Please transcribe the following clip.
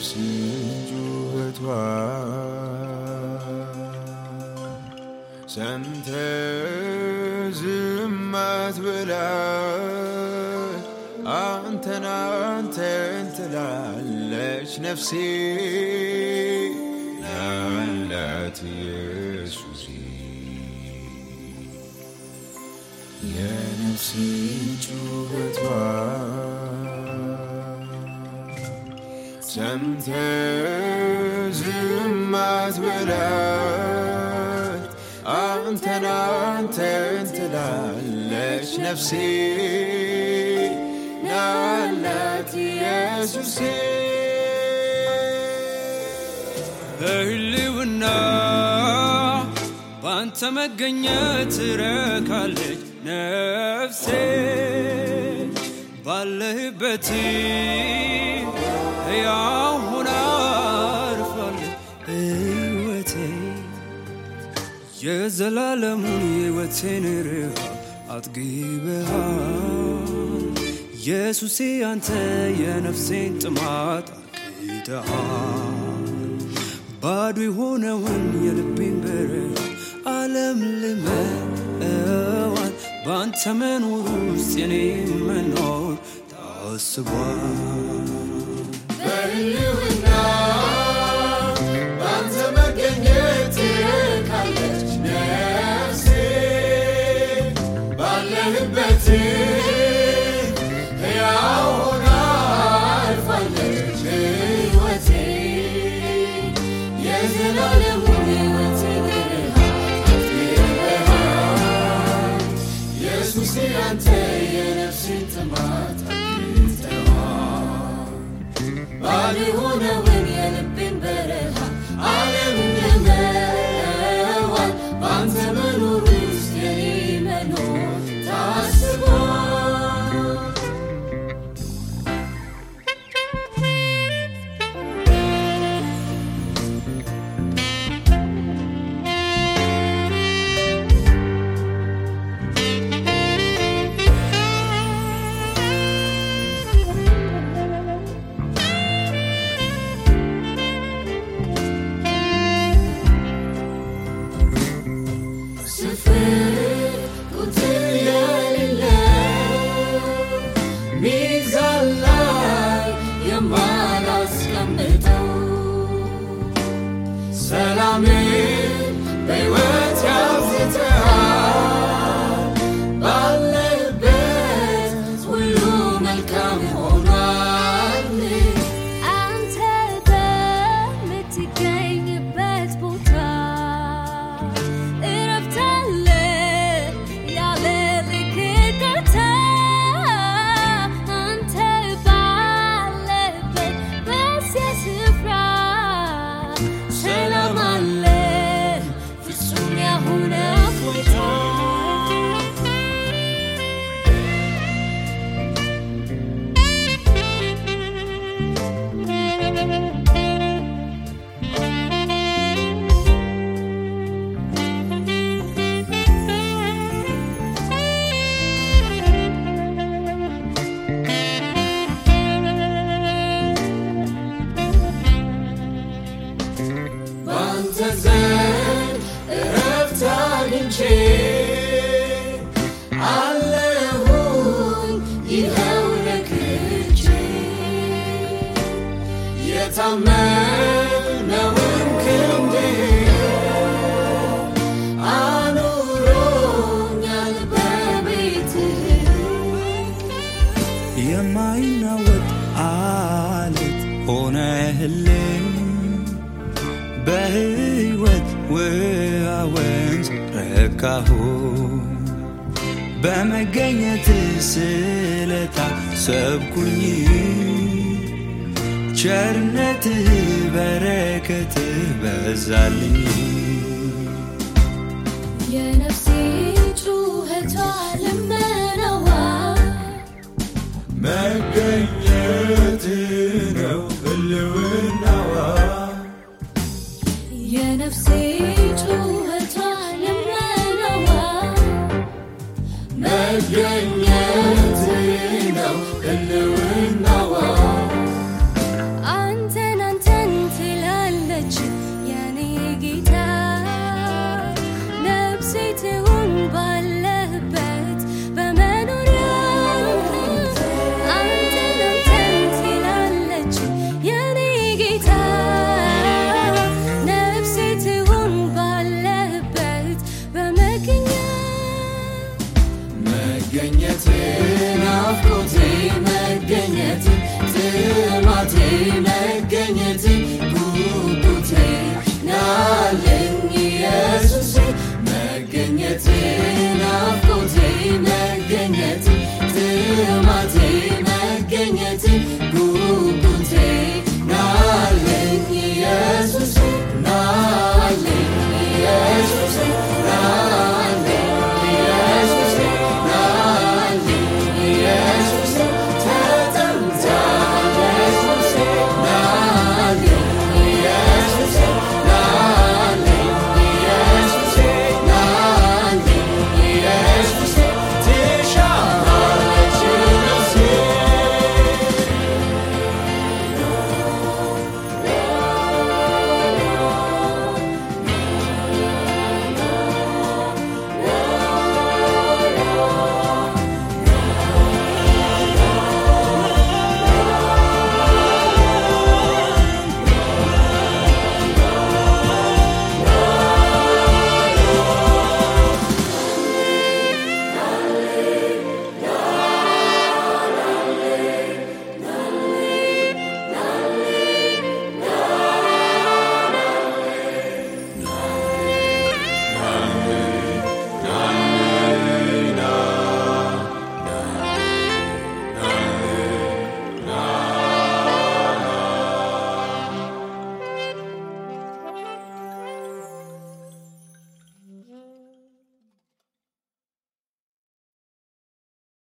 የነፍሴን ጩኸቷ ሰምተ ዝም አትበላት አንተን አንተን ትላለች ነፍሴ ያላት ኢየሱሴ የነፍሴን ጩኸቷ ሰምተ ዝም አትበላት አንተን አንተን ትላለች ነፍሴ ያላት ኢየሱሴ በህልውና ባንተ መገኘት ትረካለች ነፍሴ ባለህበት ሕያው ሆና አርፋለች ሕይወቴ የዘላለሙን ሕይወቴን ርሃ አጥግበሃል ኢየሱሴ አንተ የነፍሴን ጥማት አርክተሃል ባዶ የሆነውን የልቤን በረሃ ዓለም ልመዋል በአንተ መኖር ውስጥ የኔ መኖር ታስቧል በህልውና በአንተ መገኘት ትረካለች ነፍሴ ባለህበት ሕያው ሆና አልፋለች ሕይወቴ የዘላለሙን ሕይወቴ ብርሃን ኢየሱስ አንተ የነፍሴን ጥማት አግኝተሃል ባዶ የሆነውን የልቤን በረሃ ዓለም ለመዋል በአንተ መኖር ውስጥ የኔ መኖር ታስቧል። ስፍር ቁጥር የሌለው ሚዛን ላይ የማላስቀምጠው ሰላምን በሕይወት ያብዝተሃል ባለበት ሁሉ መልካም ሆኗል። አንተ በምትገኝበት ቦታ እረፍት አለ ያለ ልክታ አንተ ባለበት በዚያ ስፍራ ሰላም አለ ፍጹም ያሆነ እፎይታ ባንተ ዘንድ እረፍት አግኝቼ አለሁኝ ይኸው ረክቼ የታመነውን ክንድህን አኑሮኛል በቤትህ የማይናወጥ አለት ሆነህልኝ በሕይወት ውሃ ወንዝ ረካሁ በመገኘት ስለታ ሰብኩኝ ቸርነትህ በረከትህ በዛልኝ የነፍሴ ጩኸቷ ልመናዋ መገኘት ነው ህልውናዋ የነፍሴ ጩኸቷ ልመናዋ መገኘት